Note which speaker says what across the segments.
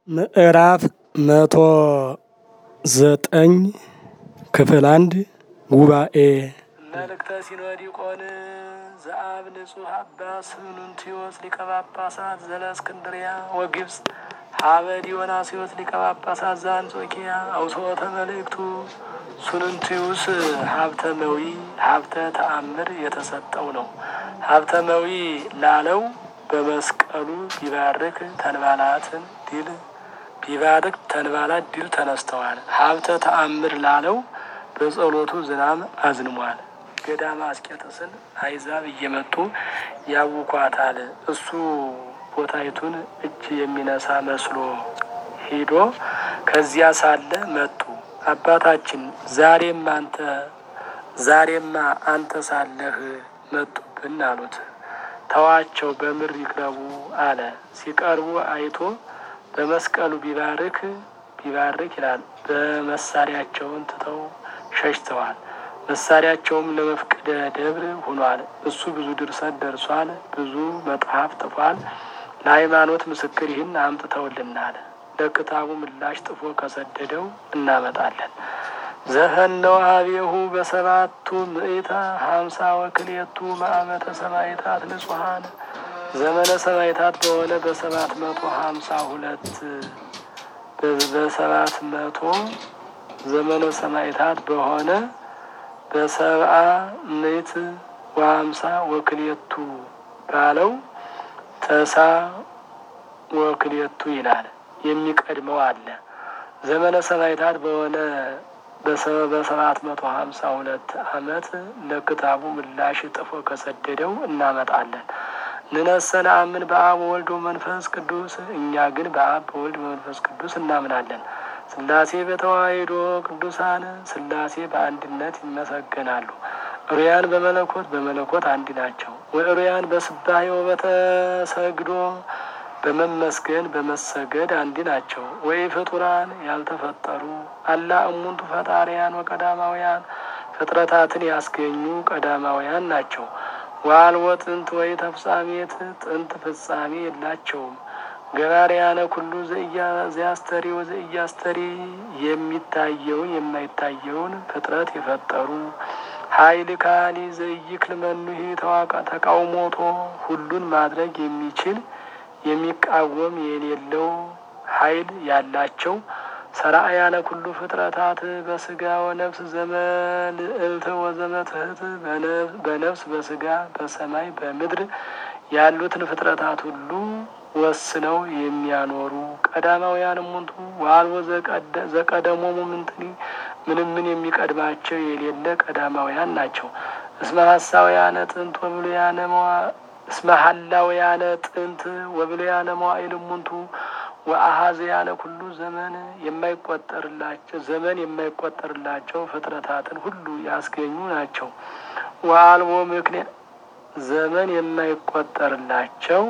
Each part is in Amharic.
Speaker 1: ምዕራፍ መቶ ዘጠኝ ክፍል አንድ ጉባኤ
Speaker 2: መልእክተ ሲኖዲቆን ዘአብ ንጹሕ አባ ስኑንቲዮስ ሊቀ ጳጳሳት ዘለእስክንድርያ ወግብፅ ሀበ ዲዮናስዮስ ሊቀ ጳጳሳት ዘአንጾኪያ አውስዖተ መልእክቱ ሱኑንቲዩስ ሀብተ መዊ ሀብተ ተአምር የተሰጠው ነው። ሀብተ መዊ ላለው በመስቀሉ ቢባርክ ተንባላትን ድል ቢባርክ ተንባላት ድል ተነስተዋል። ሀብተ ተአምር ላለው በጸሎቱ ዝናብ አዝንሟል። ገዳመ አስቄጥስን አይዛብ እየመጡ ያውኳታል። እሱ ቦታይቱን እጅ የሚነሳ መስሎ ሄዶ ከዚያ ሳለ መጡ። አባታችን ዛሬም አንተ ዛሬማ አንተ ሳለህ መጡብን አሉት። ተዋቸው በምር ይቅረቡ አለ። ሲቀርቡ አይቶ በመስቀሉ ቢባርክ ቢባርክ ይላል። በመሳሪያቸውን ትተው ሸሽተዋል። መሳሪያቸውም ለመፍቅደ ደብር ሆኗል። እሱ ብዙ ድርሰት ደርሷል። ብዙ መጽሐፍ ጥፏል። ለሃይማኖት ምስክር ይህን አምጥተውልናል። ለክታቡ ምላሽ ጥፎ ከሰደደው እናመጣለን። ዘፈነው ሀቤሁ በሰባቱ ምእታ ሀምሳ ወክልኤቱ ማዕመተ ሰማዕታት ንጹሐን ዘመነ ሰማዕታት በሆነ በሰባት መቶ ሀምሳ ሁለት በሰባት መቶ ዘመነ ሰማዕታት በሆነ በሰብአ ምእት ወሀምሳ ወክልኤቱ ባለው ተሳ ወክልኤቱ ይላል። የሚቀድመው አለ። ዘመነ ሰማዕታት በሆነ በሰባት መቶ ሀምሳ ሁለት ዓመት ለክታቡ ምላሽ ጥፎ ከሰደደው እናመጣለን። ንነሰነ አምን በአብ ወልድ ወመንፈስ ቅዱስ እኛ ግን በአብ በወልድ በመንፈስ ቅዱስ እናምናለን። ስላሴ በተዋሕዶ ቅዱሳን ስላሴ በአንድነት ይመሰገናሉ። ሩያን በመለኮት በመለኮት አንድ ናቸው። ወሩያን በስባሄ በተሰግዶ በመመስገን በመሰገድ አንድ ናቸው። ወይ ፍጡራን ያልተፈጠሩ አላ እሙንቱ ፈጣሪያን ወቀዳማውያን ፍጥረታትን ያስገኙ ቀዳማውያን ናቸው። ዋልወ ጥንት ወይ ተፍጻሜት ጥንት ፍጻሜ የላቸውም። ገባርያነ ኩሉ ዘያስተሪ ወዘእያስተሪ የሚታየውን የማይታየውን ፍጥረት የፈጠሩ ኃይል ካሊ ዘይክል መኑሄ ተዋቃ ተቃውሞቶ ሁሉን ማድረግ የሚችል የሚቃወም የሌለው ኃይል ያላቸው ሰራአያነ ኩሉ ፍጥረታት በስጋ ወነፍስ ዘመልዕልት ወዘመትህት በነፍስ በስጋ በሰማይ በምድር ያሉትን ፍጥረታት ሁሉ ወስነው የሚያኖሩ ቀዳማውያን እሙንቱ ዋልቦ ዘቀደሞሙ ምንትኒ ምንም ምን የሚቀድማቸው የሌለ ቀዳማውያን ናቸው። እስመ ሀሳውያነ ጥንት ወብሉያነ እስመ ሀላውያነ ጥንት ወብሉያነ መዋዕል እሙንቱ ወአሃዝያነ ኩሉ ዘመን የማይቆጠርላቸው ዘመን የማይቆጠርላቸው ፍጥረታትን ሁሉ ያስገኙ ናቸው። ወአልቦ ምክንያት ዘመን የማይቆጠርላቸው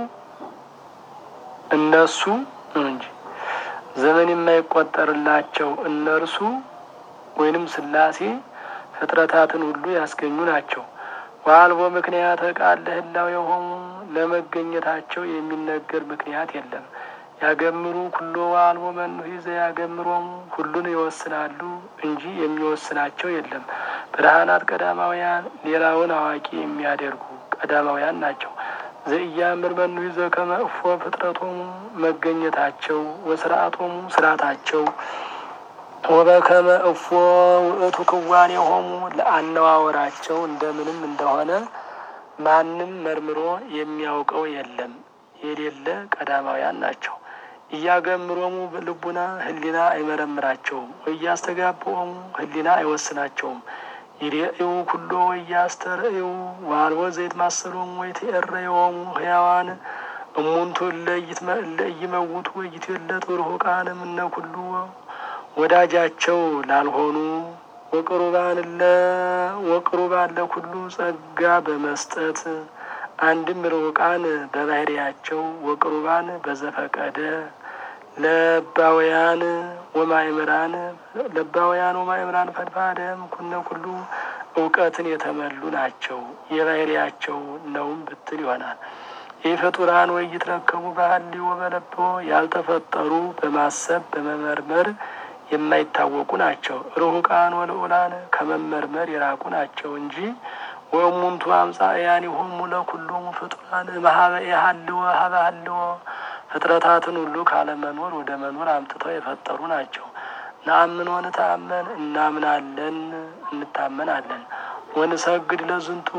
Speaker 2: እነሱ እንጂ ዘመን የማይቆጠርላቸው እነርሱ ወይንም ስላሴ ፍጥረታትን ሁሉ ያስገኙ ናቸው። ዋልቦ ምክንያት ቃል ለህላው የሆኑ ለመገኘታቸው የሚነገር ምክንያት የለም። ያገምሩ ኩሎ ዋልቦ መኑሂ ዘያገምሮሙ ሁሉን ይወስናሉ እንጂ የሚወስናቸው የለም። ብርሃናት ቀዳማውያን ሌላውን አዋቂ የሚያደርጉ ቀዳማውያን ናቸው። ዘኢያምር መኑሂ ዘከመ እፎ ፍጥረቶሙ መገኘታቸው ወስርአቶሙ ስርአታቸው ወበከመ እፎ ውእቱ ክዋኔሆሙ ለአነዋወራቸው እንደምንም እንደሆነ ማንም መርምሮ የሚያውቀው የለም የሌለ ቀዳማውያን ናቸው። እያገምሮሙ ልቡና ህሊና አይመረምራቸውም። ወእያስተጋብኦሙ ህሊና አይወስናቸውም። ይሬእዩ ኩሎ ወእያስተርእዩ ዋልቦ ዘይትማሰሎሙ ወይትኤረዮሙ ህያዋን እሙንቱ እለይመውቱ ወይትዌለጡ ርሁቃን እምነ ኩሉ ወዳጃቸው ላልሆኑ ወቅሩባን ወቅሩባን ለኩሉ ጸጋ በመስጠት አንድም ርሁቃን በባህሪያቸው ወቅሩባን በዘፈቀደ ለባውያን ወማእምራን ለባውያን ወማእምራን ፈድፋደም ኩነ ኩሉ እውቀትን የተመሉ ናቸው። የባህሪያቸው ነውም ብትል ይሆናል። የፍጡራን ወይ ይትረከቡ በሀልዮ በለቦ ያልተፈጠሩ በማሰብ በመመርመር የማይታወቁ ናቸው። ርሁቃን ወልዑላን ከመመርመር የራቁ ናቸው እንጂ ወእሙንቱ አምጻእያኒሆሙ ለኩሎሙ ፍጡራን እምኀበ ኢሀልዎ ሀበ ሀልዎ ፍጥረታትን ሁሉ ካለመኖር ወደ መኖር አምጥተው የፈጠሩ ናቸው። ነአምን ወንተአመን እናምናለን እንታመናለን። ወንሰግድ ለዝንቱ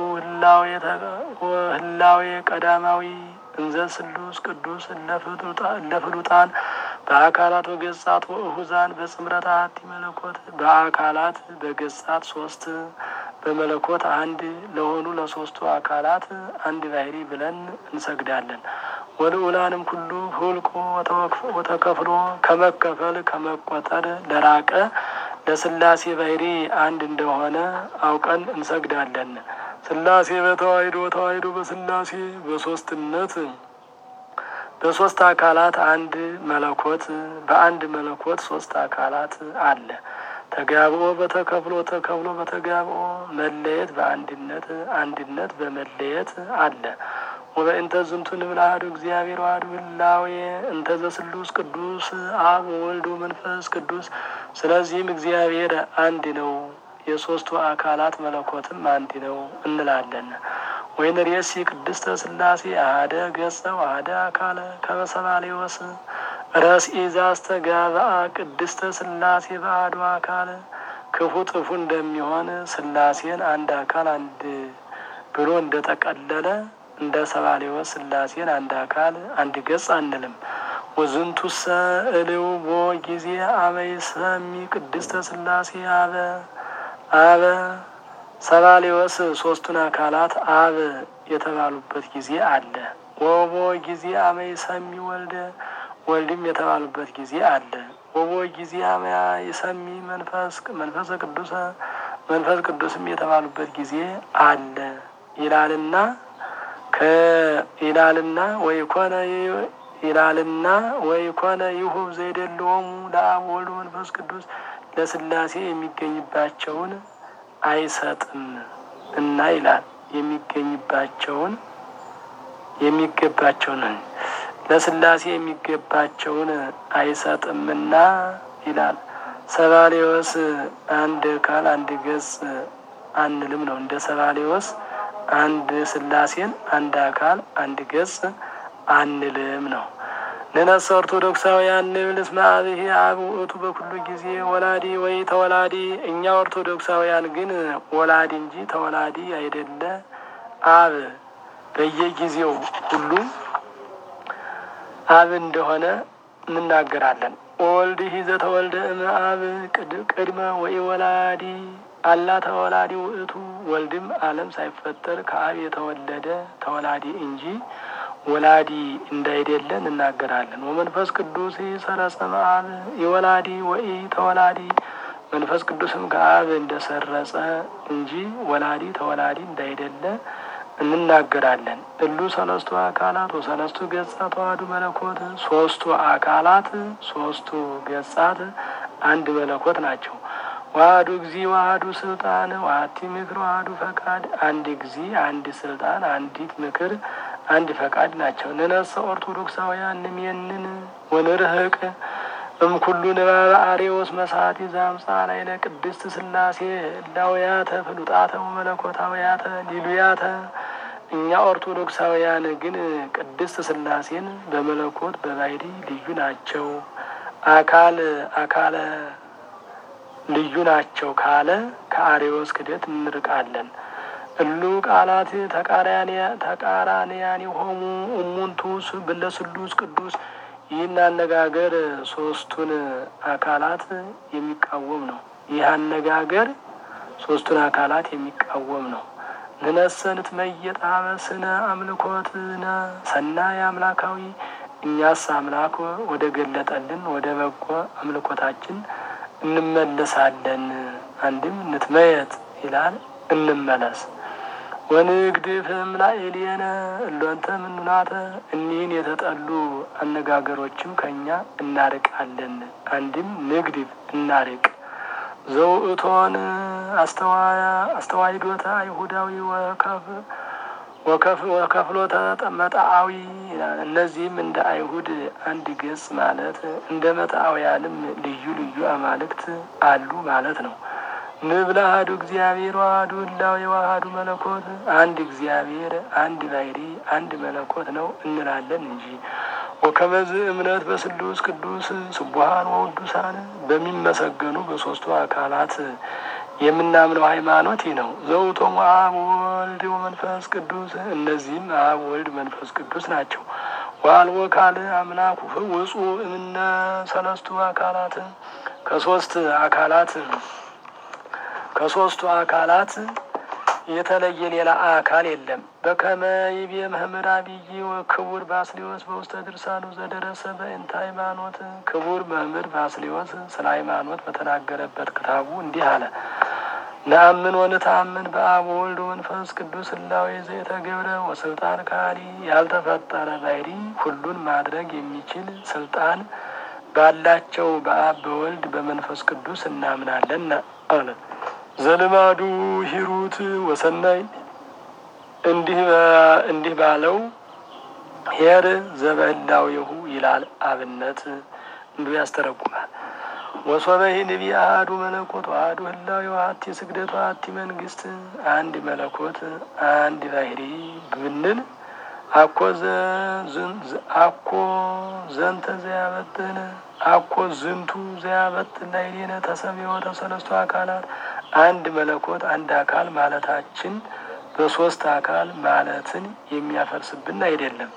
Speaker 2: ህላዌ ቀዳማዊ እንዘ ስሉስ ቅዱስ ለፍሉጣን በአካላት ወገጻት ወእሁዛን በጽምረት አሐቲ መለኮት በአካላት በገጻት ሶስት በመለኮት አንድ ለሆኑ ለሶስቱ አካላት አንድ ባህሪ ብለን እንሰግዳለን። ወልዑላንም ኩሉ ሁልቆ ወተከፍሎ ከመከፈል ከመቆጠር ለራቀ ለስላሴ ባህሪ አንድ እንደሆነ አውቀን እንሰግዳለን። ስላሴ በተዋሂዶ ተዋሂዶ በስላሴ በሶስትነት በሶስት አካላት አንድ መለኮት በአንድ መለኮት ሶስት አካላት አለ። ተጋብኦ በተከፍሎ ተከፍሎ በተጋብኦ መለየት በአንድነት አንድነት በመለየት አለ። ወበእንተ ዝንቱ ንብል አሐዱ እግዚአብሔር ዋህዱ ህላዌ እንተ ዘስሉስ ቅዱስ አብ ወወልድ ወመንፈስ ቅዱስ። ስለዚህም እግዚአብሔር አንድ ነው፣ የሶስቱ አካላት መለኮትም አንድ ነው እንላለን። ወይንርእሲ ቅድስተ ስላሴ አሐደ ገጸ ወአሐደ አካለ ከመ ሰባልዮስ ረስኢ ዘአስተጋብአ ቅድስተ ስላሴ በአሐዱ አካል ክፉ ጥፉ እንደሚሆን ስላሴን አንድ አካል አንድ ብሎ እንደጠቀለለ እንደ ሰባሌዎስ ስላሴን አንድ አካል አንድ ገጽ አንልም። ወዝንቱሰ እልው ቦ ጊዜ አመ ይሰሚ ቅድስተ ስላሴ አበ አበ ሰባሌዎስ ሶስቱን አካላት አብ የተባሉበት ጊዜ አለ። ወቦ ጊዜ አመ ይሰሚ ወልደ ወልድም የተባሉበት ጊዜ አለ። ወቦ ጊዜ አመ ይሰሚ መንፈስ መንፈሰ ቅዱሰ መንፈስ ቅዱስም የተባሉበት ጊዜ አለ ይላልና ከይላልና ወይ ኮነ ይላልና ወይ ኮነ ይሁብ ዘይደለዎሙ ለአብ ወልድ መንፈስ ቅዱስ ለስላሴ የሚገኝባቸውን አይሰጥም እና ይላል የሚገኝባቸውን የሚገባቸውን ለስላሴ የሚገባቸውን አይሰጥምና ይላል። ሰባሌዎስ አንድ አካል አንድ ገጽ አንልም ነው። እንደ ሰባሌዎስ አንድ ስላሴን አንድ አካል አንድ ገጽ አንልም ነው። ንነሰ ኦርቶዶክሳውያን ንብል እስመ አብሔር አብ ውእቱ በኩሉ ጊዜ ወላዲ ወይ ተወላዲ። እኛ ኦርቶዶክሳውያን ግን ወላዲ እንጂ ተወላዲ አይደለ አብ በየጊዜው ሁሉ አብ እንደሆነ እንናገራለን። ወልድ ሂዘ ተወልደ እም አብ ቅድመ ወይ ወላዲ አላ ተወላዲ ውእቱ ወልድም ዓለም ሳይፈጠር ከአብ የተወለደ ተወላዲ እንጂ ወላዲ እንዳይደለ እንናገራለን። ወመንፈስ ቅዱስ ሰረጸ እምአብ የወላዲ ወይ ተወላዲ መንፈስ ቅዱስም ከአብ እንደሰረጸ እንጂ ወላዲ ተወላዲ እንዳይደለ እንናገራለን። እሉ ሰለስቱ አካላት ወሰለስቱ ገጻት ተዋህዱ መለኮት ሶስቱ አካላት ሶስቱ ገጻት አንድ መለኮት ናቸው። ዋህዱ ጊዜ ዋህዱ ስልጣን ዋቲ ምክር ዋህዱ ፈቃድ አንድ ጊዜ አንድ ስልጣን አንዲት ምክር አንድ ፈቃድ ናቸው። ንነሰ ኦርቶዶክሳውያን ንሜንን ወንርህቅ እምኩሉ ንባበ አሬዎስ መሳቲ ዛምፃ ላይ ለቅድስት ስላሴ እላውያተ ፍሉጣተ ወመለኮታውያተ ሊሉያተ እኛ ኦርቶዶክሳውያን ግን ቅድስት ስላሴን በመለኮት በባህሪ ልዩ ናቸው፣ አካል አካለ ልዩ ናቸው ካለ ከአሬዎስ ክደት እንርቃለን። እሉ ቃላት ተቃራንያን የሆሙ እሙንቱ ብለስሉስ ቅዱስ ይህን አነጋገር ሶስቱን አካላት የሚቃወም ነው። ይህ አነጋገር ሶስቱን አካላት የሚቃወም ነው። ንነሰንት መየጣበ ስነ አምልኮትነ ሰናይ አምላካዊ እኛስ አምላክ ወደ ገለጠልን ወደ በጎ አምልኮታችን እንመለሳለን። አንድም ንትመየጥ ይላል እንመለስ። ወንግድፍም ላዕሌነ እሎንተ ምኑናተ እኒህን የተጠሉ አነጋገሮችም ከእኛ እናርቃለን። አንድም ንግድፍ እናርቅ ዘውእቶን አስተዋይዶተ አይሁዳዊ ወከፍ ወከፍሎ መጣአዊ እነዚህም እንደ አይሁድ አንድ ገጽ ማለት እንደ መጣአውያንም ልዩ ልዩ አማልክት አሉ ማለት ነው። ንብል አሐዱ እግዚአብሔር ዋህዱ ህላዌ ዋህዱ መለኮት አንድ እግዚአብሔር አንድ ባሕሪ አንድ መለኮት ነው እንላለን እንጂ ወከመዝ እምነት በስሉስ ቅዱስ ስቡሃን ወውዱሳን በሚመሰገኑ በሶስቱ አካላት የምናምነው ሃይማኖት ይህ ነው። ዘውቶም አብ ወልድ ወመንፈስ ቅዱስ እነዚህም አብ ወልድ መንፈስ ቅዱስ ናቸው። ዋልዎ ካል አምላክ ውጹ እምነ ሰለስቱ አካላት ከሶስት አካላት ከሶስቱ አካላት የተለየ ሌላ አካል የለም። በከመ ይቤ መምህር አብይ ወክቡር ባስሊዮስ በውስተ ድርሳኑ ዘደረሰ በእንተ ሃይማኖት ክቡር መምህር ባስሊዮስ ስለ ሃይማኖት በተናገረበት ክታቡ እንዲህ አለ። ነአምን ወንተአምን በአብ ወልድ መንፈስ ቅዱስ ህላዌ ዘየተገብረ ወስልጣን ካሊ ያልተፈጠረ ባሕሪ ሁሉን ማድረግ የሚችል ስልጣን ባላቸው በአብ በወልድ በመንፈስ ቅዱስ እናምናለን አለ። ዘልማዱ ሂሩት ወሰናይ እንዲህ ባለው ሄር ዘበህላዊሁ ይላል። አብነት እንዲሁ ያስተረጉማል። ወሶበሂ ንቢ አሐዱ መለኮት አሐዱ ህላዌ ወሀቲ ስግደት ወሀቲ መንግስት አንድ መለኮት አንድ ባሕሪ ብንል አኮ አኮ ዘንተ ዘያበጥን አኮ ዝንቱ ዘያበጥን ላዕሌነ ተሰብዮ ተሰለስቱ አካላት አንድ መለኮት አንድ አካል ማለታችን በሶስት አካል ማለትን የሚያፈርስብን አይደለም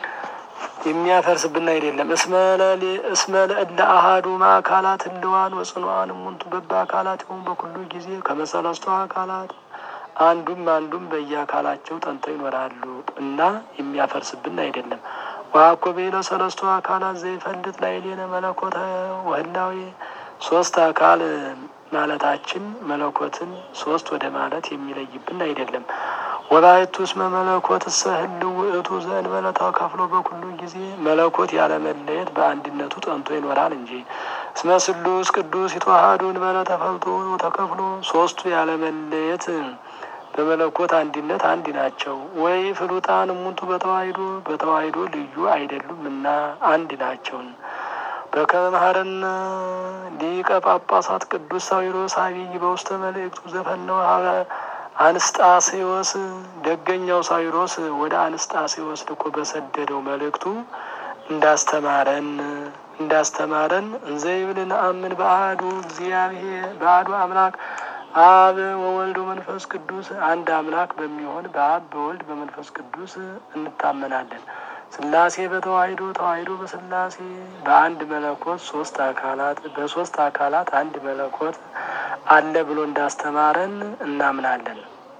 Speaker 2: የሚያፈርስብን አይደለም። እስመ ለእለ አሐዱ ማእካላት ህልዋን ወጽንዋን እሙንቱ በበ አካላት ይሁን በኩሉ ጊዜ ከመሰለስቱ አካላት አንዱም አንዱም በየአካላቸው ጠንተው ይኖራሉ እና የሚያፈርስብን አይደለም። ዋኮ ቤለ ሰለስቱ አካላት ዘይፈልጥ ላዕሌነ መለኮተ ወህላዌ ሶስት አካል ማለታችን መለኮትን ሶስት ወደ ማለት የሚለይብን አይደለም። ወላይቱ እስመ መለኮት እሰ ህልው ውእቱ ዘእንበለ ተከፍሎ በኩሉ ጊዜ መለኮት ያለመለየት በአንድነቱ ጠንቶ ይኖራል እንጂ። እስመ ስሉስ ቅዱስ ይተዋሃዱ እንበለ ተፈልጦ ተከፍሎ ሶስቱ ያለመለየት በመለኮት አንድነት አንድ ናቸው። ወይ ፍሉጣን እሙንቱ በተዋሂዶ በተዋሂዶ ልዩ አይደሉም እና አንድ ናቸውን። በከመ መሐረነ ሊቀ ጳጳሳት ቅዱስ ሳዊሮስ አብይ በውስተ መልእክቱ ዘፈነወ ሀበ አንስጣሴዎስ ደገኛው ሳዊሮስ ወደ አንስጣሴዎስ ልኮ በሰደደው መልእክቱ እንዳስተማረን እንዳስተማረን እንዘይብል ነአምን በአሐዱ እግዚአብሔር በአሐዱ አምላክ አብ ወወልድ መንፈስ ቅዱስ አንድ አምላክ በሚሆን በአብ በወልድ በመንፈስ ቅዱስ እንታመናለን። ስላሴ በተዋሂዶ ተዋሂዶ በስላሴ በአንድ መለኮት ሶስት አካላት በሶስት አካላት አንድ መለኮት አለ ብሎ እንዳስተማረን እናምናለን።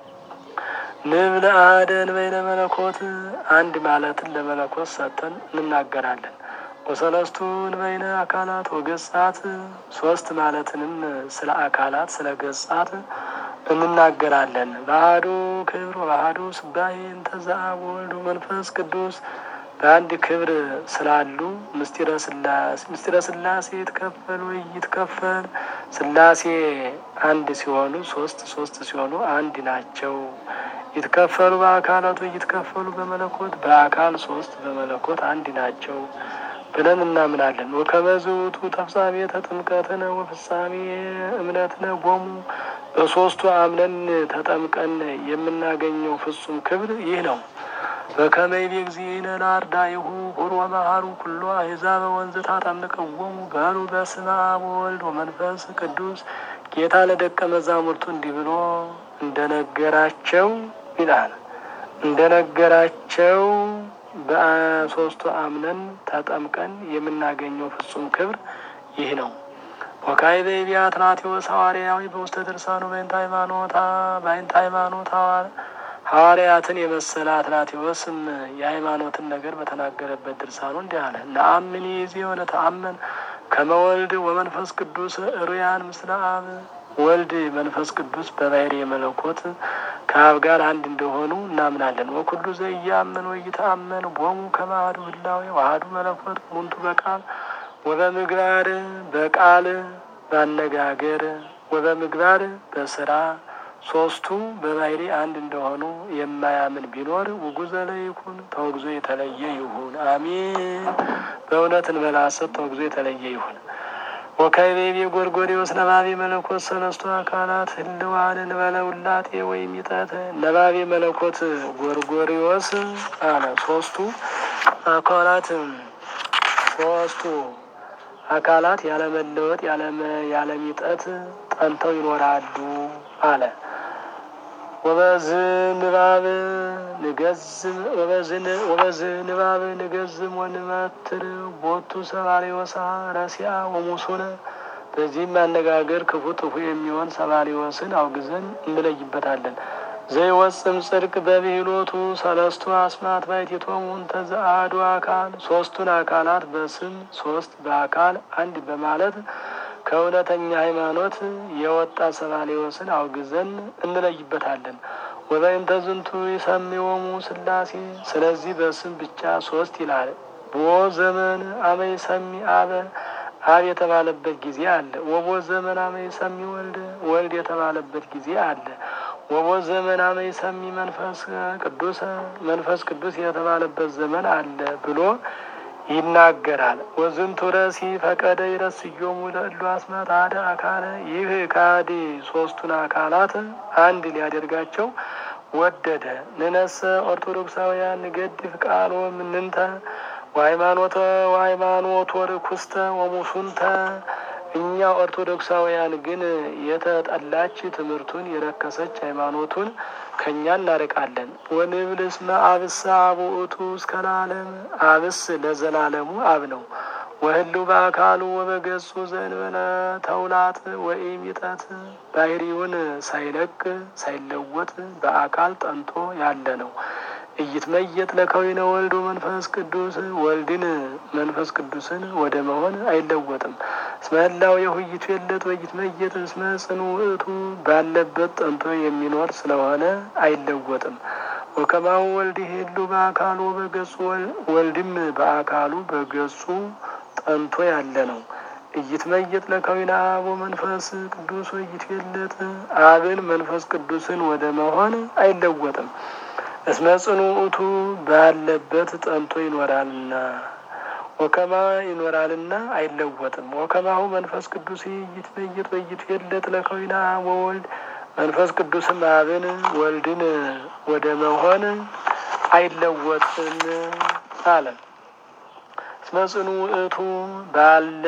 Speaker 2: ንብል አሐደን በይነ መለኮት አንድ ማለትን ለመለኮት ሰጥተን እንናገራለን። ወሰለስቱን በይነ አካላት ወገጻት ሶስት ማለትንም ስለ አካላት ስለ ገጻት እንናገራለን። በአሐዱ ክብር በአሐዱ ስባሄ እንተ ዘአብ ወወልድ መንፈስ ቅዱስ በአንድ ክብር ስላሉ ምስጢረ ስላሴ ምስጢረ ስላሴ ይትከፈል ወይ ይትከፈል ስላሴ አንድ ሲሆኑ ሶስት ሶስት ሲሆኑ አንድ ናቸው። ይትከፈሉ በአካላቱ ይትከፈሉ በመለኮት በአካል ሶስት በመለኮት አንድ ናቸው ብለን እናምናለን። ወከመዝ ውእቱ ተፍጻሜተ ጥምቀትነ ወፍጻሜ እምነትነ ጎሙ በሶስቱ አምነን ተጠምቀን የምናገኘው ፍጹም ክብር ይህ ነው። በከመ ይቤ እግዚእነ ለአርዳኢሁ ሁር ወመሃሩ ኩሎ አሕዛበ ወንዝ ታጠምቀዎሙ በሉ በስመ አብ ወወልድ ወመንፈስ ቅዱስ ጌታ ለደቀ መዛሙርቱ እንዲህ ብሎ እንደነገራቸው ይላል እንደነገራቸው በሶስቱ አምነን ተጠምቀን የምናገኘው ፍጹም ክብር ይህ ነው። ወካዕበ ይቤ አትናቴዎስ ሐዋርያዊ በውስተ ድርሳኑ በእንተ ሃይማኖታ በእንተ ሃይማኖት ሐዋርያትን የመሰለ አትናቴዎስም የሃይማኖትን ነገር በተናገረበት ድርሳኑ እንዲህ አለ። ነአምን ይዜ ወነተአመን ከመ ወልድ ወመንፈስ ቅዱስ ሩያን ምስለ አብ ወልድ መንፈስ ቅዱስ በባሕርይ መለኮት ከአብ ጋር አንድ እንደሆኑ እናምናለን። ወኩሉ ዘኢያምን ወኢተአመን ቦሙ ከመ አሐዱ ህላዌ ወአሐዱ መለኮት ሙንቱ በቃል ወበምግባር በቃል ባነጋገር ወበምግባር በስራ ሶስቱ በባህሪ አንድ እንደሆኑ የማያምን ቢኖር ውጉዘ ለይኩን ተወግዞ የተለየ ይሁን። አሜን። በእውነት እንበለ ሐሰት ተወግዞ የተለየ ይሁን። ወከይቤቤ ጎርጎርዮስ ነባቤ መለኮት ሰለስቱ አካላት ህልዋን እንበለ ውላጤ ወይም ይጠት ነባቤ መለኮት ጎርጎርዮስ አለ ሶስቱ አካላት ሶስቱ አካላት ያለመለወጥ ያለሚጠት ጠንተው ይኖራሉ አለ። ወበዝ ንባብ ንገዝም ወበዝ ንባብ ንገዝም ወንመትር ቦቱ ሰባሪወሳ ረሲያ ወሙሱነ በዚህም አነጋገር ክፉ ጥፉ የሚሆን ሰባሪወስን አውግዘን እንለይበታለን። ዘይወጽም ጽድቅ በብሂሎቱ ሰለስቱ አስማት ባይቲቶሙ እንተ ዘአሐዱ አካል ሶስቱን አካላት በስም ሶስት በአካል አንድ በማለት ከእውነተኛ ሃይማኖት የወጣ ሰባሌዎስን አውግዘን እንለይበታለን። ወበይንተ ዝንቱ ይሰሚዎሙ ስላሴ ስለዚህ በስም ብቻ ሶስት ይላል። ቦ ዘመን አመይ ሰሚ አበ አብ የተባለበት ጊዜ አለ። ወቦ ዘመን አመይ ሰሚ ወልድ ወልድ የተባለበት ጊዜ አለ። ወቦ ዘመን አመይ ሰሚ መንፈስ ቅዱስ መንፈስ ቅዱስ የተባለበት ዘመን አለ ብሎ ይናገራል። ወዝንቱ ረሲ ፈቀደ ይረስዮሙ ለእሉ አስማት አደ አካለ ይህ ካዲ ሶስቱን አካላት አንድ ሊያደርጋቸው ወደደ። ንነሰ ኦርቶዶክሳውያን ንገድፍ ቃሎ ምንንተ ወሃይማኖተ ወሃይማኖት ወርኩስተ ወሙሱንተ እኛ ኦርቶዶክሳውያን ግን የተጠላች ትምህርቱን የረከሰች ሃይማኖቱን ከእኛ እናርቃለን። ወንብል እስመ አብስ አብ ውእቱ እስከ ለዓለም አብስ ለዘላለሙ አብ ነው። ወህሉ በአካሉ ወበገጹ ዘእንበለ ተውላጥ ወኢሚጠት ባህሪውን ሳይለቅ ሳይለወጥ በአካል ጠንቶ ያለ ነው። እይትመየጥ ለከዊነ ወልድ መንፈስ ቅዱስ ወልድን መንፈስ ቅዱስን ወደ መሆን አይለወጥም። እስመ ህላው የሁይቱ የለት ወይትመየጥ እስመ ጽኑ ውእቱ ባለበት ጠንቶ የሚኖር ስለሆነ አይለወጥም። ወከማሁ ወልድ ሄሉ በአካሉ በገጹ ወልድም በአካሉ በገጹ ጠንቶ ያለ ነው። እይትመየጥ ለከዊነ አብ መንፈስ ቅዱስ ወይትየለጥ አብን መንፈስ ቅዱስን ወደ መሆን አይለወጥም። እስመ ጽኑ ውእቱ ባለበት ጠንቶ ይኖራልና ወከማ ይኖራልና አይለወጥም። ወከማሁ መንፈስ ቅዱስ ይትመየጥ ወይትየለጥ ለከዊነ አብ ወወልድ መንፈስ ቅዱስም አብን ወልድን ወደ መሆን አይለወጥም አለ። እስመ ጽኑ ውእቱ ባለ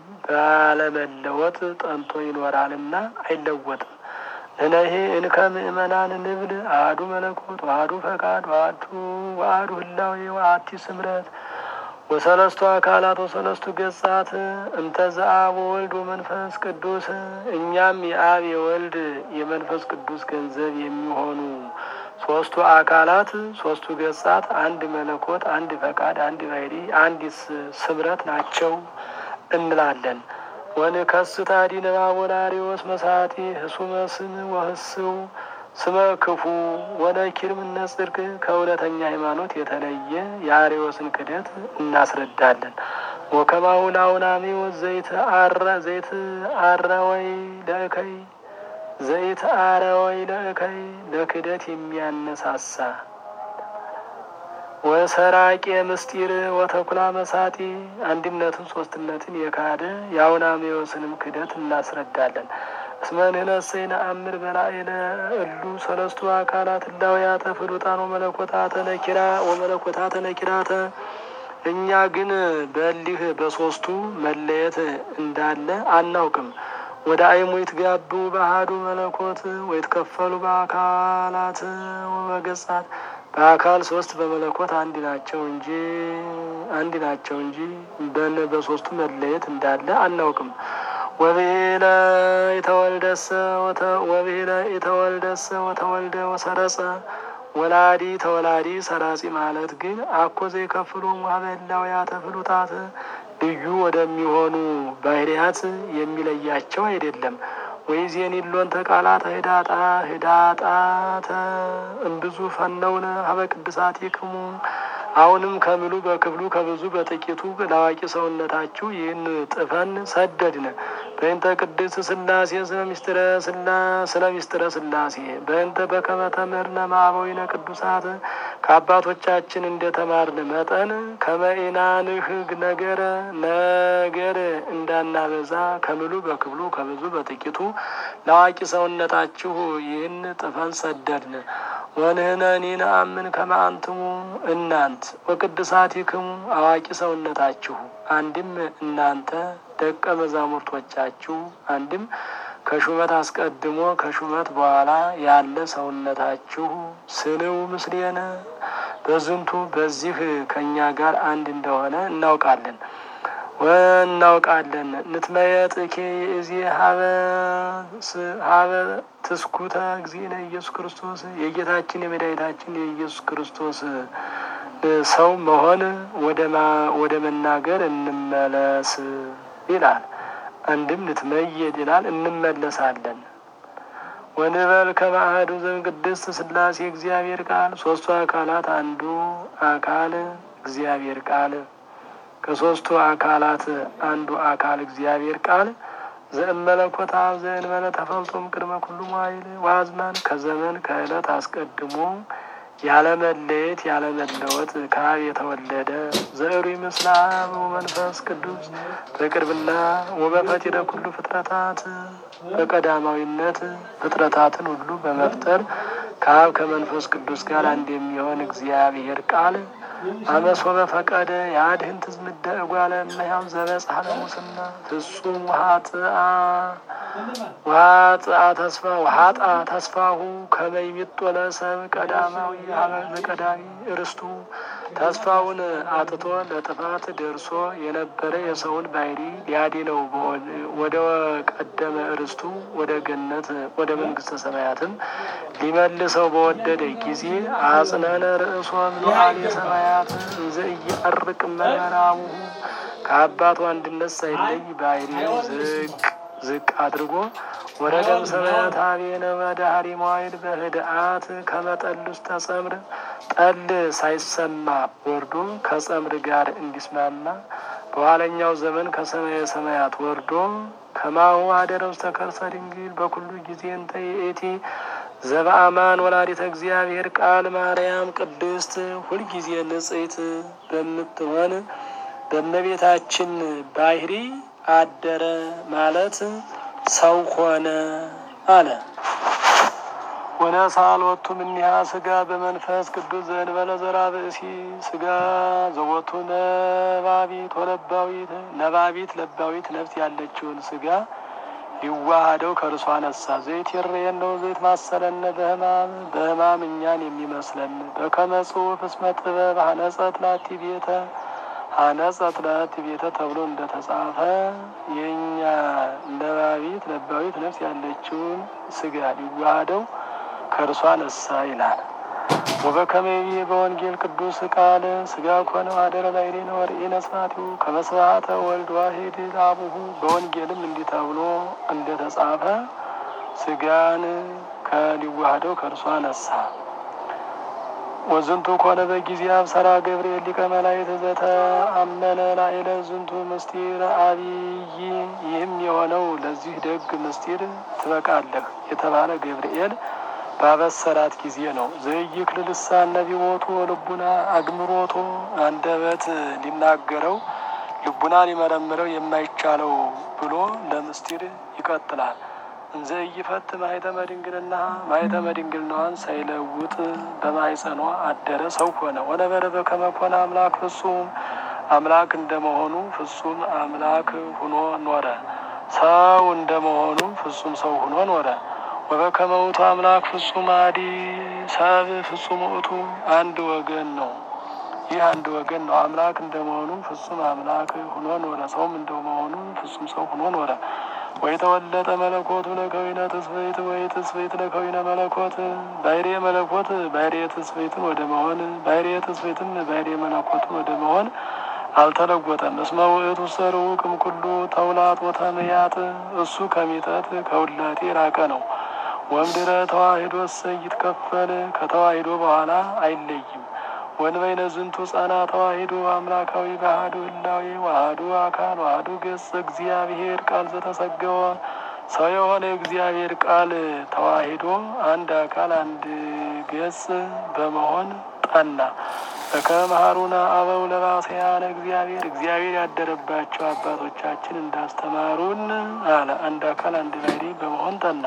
Speaker 2: ባለመለወጥ ጠንቶ ይኖራልና አይለወጥም። እነሄ እንከ ምእመናን ንብል አሐዱ መለኮት ወአሐዱ ፈቃድ ወአሐዱ ወአሐዱ ህላዌ ወአሐቲ ስምረት ወሰለስቱ አካላት ወሰለስቱ ገጻት እንተ ዘአብ ወወልድ ወመንፈስ ቅዱስ እኛም የአብ የወልድ የመንፈስ ቅዱስ ገንዘብ የሚሆኑ ሶስቱ አካላት ሶስቱ ገጻት አንድ መለኮት፣ አንድ ፈቃድ፣ አንድ ባሕሪ፣ አንድ ስምረት ናቸው እንላለን። ወንከስት አዲነ አቦናሪዎስ መሳቲ ህሱመ ስም ወህስው ስመ ክፉ ወነኪር ምነ ጽድቅ ከእውነተኛ ሃይማኖት የተለየ የአርዮስን ክደት እናስረዳለን። ወከማሁ ለአውናሜ ዘይት አረ ዘይት አረ ወይ ለእከይ ዘይት አረ ወይ ለእከይ ለክደት የሚያነሳሳ ወሰራቄ ምስጢር ወተኩላ መሳጢ አንድነትን ሶስትነትን የካደ የአውናሜዎስንም ክደት እናስረዳለን። እስመ ንሕነሰ ነአምር በላዕለ እሉ ሰለስቱ አካላት እላውያተ ፍሉጣን ወመለኮታተ ነኪራ ወመለኮታተ ነኪራተ እኛ ግን በሊህ በሶስቱ መለየት እንዳለ አናውቅም። ወደ አይሙ ይትጋቡ በአሐዱ መለኮት ወይትከፈሉ በአካላት ወበገጻት በአካል ሶስት በመለኮት አንድ ናቸው እንጂ አንድ ናቸው እንጂ በን በሶስቱ መለየት እንዳለ አናውቅም። ወብሄለ የተወልደሰ ወብሄለ የተወልደሰ ወተወልደ ወሰረጸ ወላዲ ተወላዲ ሰራጺ ማለት ግን አኮ ዘይከፍሉ ሀበላውያተ ፍሉጣት ልዩ ወደሚሆኑ ባህርያት የሚለያቸው አይደለም። ወይዜን ሎን ተቃላት ህዳጣ ህዳጣተ እምብዙ ፈነውነ ሀበ ቅድሳት ይክሙ አሁንም ከምሉ በክፍሉ ከብዙ በጥቂቱ ለአዋቂ ሰውነታችሁ ይህን ጥፈን ሰደድን። በእንተ ቅድስት ስላሴ ስለ ሚስጥረ ስላ ስለ ሚስጥረ ስላሴ በእንተ በከመ ተምህርነ ማዕበዊነ ቅዱሳት ከአባቶቻችን እንደተማርን መጠን ከመኢናንህ ነገረ ነገር እንዳናበዛ ከምሉ በክፍሉ ከብዙ በጥቂቱ ለአዋቂ ሰውነታችሁ ይህን ጥፈን ሰደድን። ወንህነኒ ነአምን ከመ አንትሙ እናንት ወቅድሳቲክሙ አዋቂ ሰውነታችሁ አንድም እናንተ ደቀ መዛሙርቶቻችሁ አንድም ከሹመት አስቀድሞ ከሹመት በኋላ ያለ ሰውነታችሁ ስንው ምስሌነ በዝንቱ በዚህ ከእኛ ጋር አንድ እንደሆነ እናውቃለን ወእናውቃለን ንትመየጥኬ እዚ ሀበ ትስኩተ እግዚእነ ኢየሱስ ክርስቶስ የጌታችን የመድኃኒታችን የኢየሱስ ክርስቶስ ሰው መሆን ወደ መናገር እንመለስ ይላል። አንድም ንትመየጥ ይላል እንመለሳለን። ወንበል ከማአሐዱ ዘእምቅድስት ሥላሴ እግዚአብሔር ቃል ሶስቱ አካላት አንዱ አካል እግዚአብሔር ቃል ከሶስቱ አካላት አንዱ አካል እግዚአብሔር ቃል ዘእመለኮት አብ ዘእንበለ ተፈልጦም ቅድመ ኩሉ መዋዕል ወአዝማን ከዘመን ከዕለት አስቀድሞ ያለመለየት ያለመለወጥ ከአብ የተወለደ ዘዕሩይ ምስለ አብ ወመንፈስ ቅዱስ በቅርብና ወበፈጢረ ኩሉ ፍጥረታት በቀዳማዊነት ፍጥረታትን ሁሉ በመፍጠር ከአብ ከመንፈስ ቅዱስ ጋር አንድ የሚሆን እግዚአብሔር ቃል አመስወ በፈቀደ የአድህን ትዝምደ እጓለ እመሕያው ዘበጽሐ ለሙስና ፍጹም ውሃጥአ ውሃጥአ ተስፋ ውሃጣ ተስፋሁ ከመይሚጦ ለሰብ ቀዳማዊ ሀበ ቀዳሚ እርስቱ ተስፋውን አጥቶ ለጥፋት ደርሶ የነበረ የሰውን ባህሪ ሊያድነው ወደ ቀደመ እርስቱ ወደ ገነት ወደ መንግስተ ሰማያትም ሊመልሰው በወደደ ጊዜ አጽነነ ርእሶ ምሉዓል የሰማያት እንዘ እያርቅ መራቡ ከአባቱ አንድነት ሳይለይ ባህሪው ዝቅ ዝቅ አድርጎ ወረደም ሰማያት አቤነ ወዳህሪ መዋይል በህድአት ከመጠል ውስጥ ተጸምር ጠል ሳይሰማ ወርዶ ከጸምር ጋር እንዲስማማ በኋለኛው ዘመን ከሰማየ ሰማያት ወርዶ ከማሁ አደረ ውስተ ከርሰ ድንግል በኩሉ ጊዜ እንተ ይእቲ ዘበአማን ወላዲተ እግዚአብሔር ቃል ማርያም ቅድስት ሁልጊዜ ንጽሕት በምትሆን በእመቤታችን ባህሪ አደረ ማለት ሰው ሆነ አለ። ወነሳል ወቱ እምኔሃ ስጋ በመንፈስ ቅዱስ ዘእንበለ ዘርአ ብእሲ ስጋ ዘወቱ ነባቢት ወለባዊት ነባቢት ለባዊት ነፍስ ያለችውን ስጋ ሊዋሃደው ከእርሷ ነሳ። ዘይት ይሬን ነው ዘይት ማሰለነ በህማም በህማም እኛን የሚመስለን በከመ ጽሑፍ እስመ ጥበብ ሀነጸት ላቲ ቤተ ሀነጸት ላቲ ቤተ ተብሎ እንደተጻፈ የእኛ ነባቢት ለባዊት ነፍስ ያለችውን ስጋ ሊዋሃደው ከእርሷ ነሳ ይላል። ወበከመይ በወንጌል ቅዱስ ቃል ስጋ ኮነ አደረ ላዕሌነ ወርኢነ ስብሐቲሁ ከመ ስብሐተ ወልድ ዋሂድ ለአቡሁ በወንጌልም እንዲህ ተብሎ እንደተጻፈ ስጋን ከሊዋሃደው ከእርሷ ነሳ። ወዝንቱ ኮነ በጊዜ አብሰራ ገብርኤል ሊቀ መላእክት ዘተአመነ ላዕለ ዝንቱ ምስጢር አብይ ይህም የሆነው ለዚህ ደግ ምስጢር ትበቃለህ የተባለ ገብርኤል ባበሰራት ጊዜ ነው። ዘይክል ልሳን ነቢቦቱ ልቡና አግምሮቶ አንደበት ሊናገረው ልቡና ሊመረምረው የማይቻለው ብሎ ለምስጢር ይቀጥላል። እንዘ ኢይፈት ማኅተመ ድንግልና ማኅተመ ድንግልናዋን ሳይለውጥ በማኅፀኗ አደረ ሰው ሆነ። ወነበረ በከመ ኮነ አምላክ ፍጹም አምላክ እንደመሆኑ ፍጹም አምላክ ሁኖ ኖረ። ሰው እንደመሆኑ ፍጹም ሰው ሁኖ ኖረ። ወበከመ ውእቱ አምላክ ፍጹም አዲ ሰብ ፍጹም ውእቱ አንድ ወገን ነው። ይህ አንድ ወገን ነው። አምላክ እንደመሆኑ ፍጹም አምላክ ሁኖ ኖረ። ሰውም እንደመሆኑ ፍጹም ሰው ሁኖ ኖረ። ወይ ተወለጠ መለኮቱ ለከዊነ ትስብእት ወይ ትስብእት ለከዊነ መለኮት ባሕርየ መለኮት ባሕርየ ትስብእትን ወደ መሆን ባሕርየ ትስብእትም ባሕርየ መለኮትን ወደ መሆን አልተለወጠም። እስመ ውእቱ ሰርኡ እምኩሉ ተውላጥ ወተምያጥ እሱ ከሚጠት ከውላጤ የራቀ ነው። ወምድረ ተዋሂዶ እሰይ ይትከፈል ከተዋሂዶ በኋላ አይለይም። ወንበይነ ዝንቱ ጸና ተዋሂዶ አምላካዊ ባህዱ ህላዌ ዋህዱ አካል ዋህዱ ገጽ እግዚአብሔር ቃል ዘተሰገወ ሰው የሆነ እግዚአብሔር ቃል ተዋሂዶ አንድ አካል አንድ ገጽ በመሆን ጠና። በከመሃሩና አበው ለባሰያነ እግዚአብሔር እግዚአብሔር ያደረባቸው አባቶቻችን እንዳስተማሩን አለ። አንድ አካል አንድ ባሕሪ በመሆን ጠና።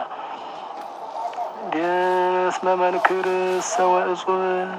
Speaker 2: እስመ መንክር ሰ ወእጹብ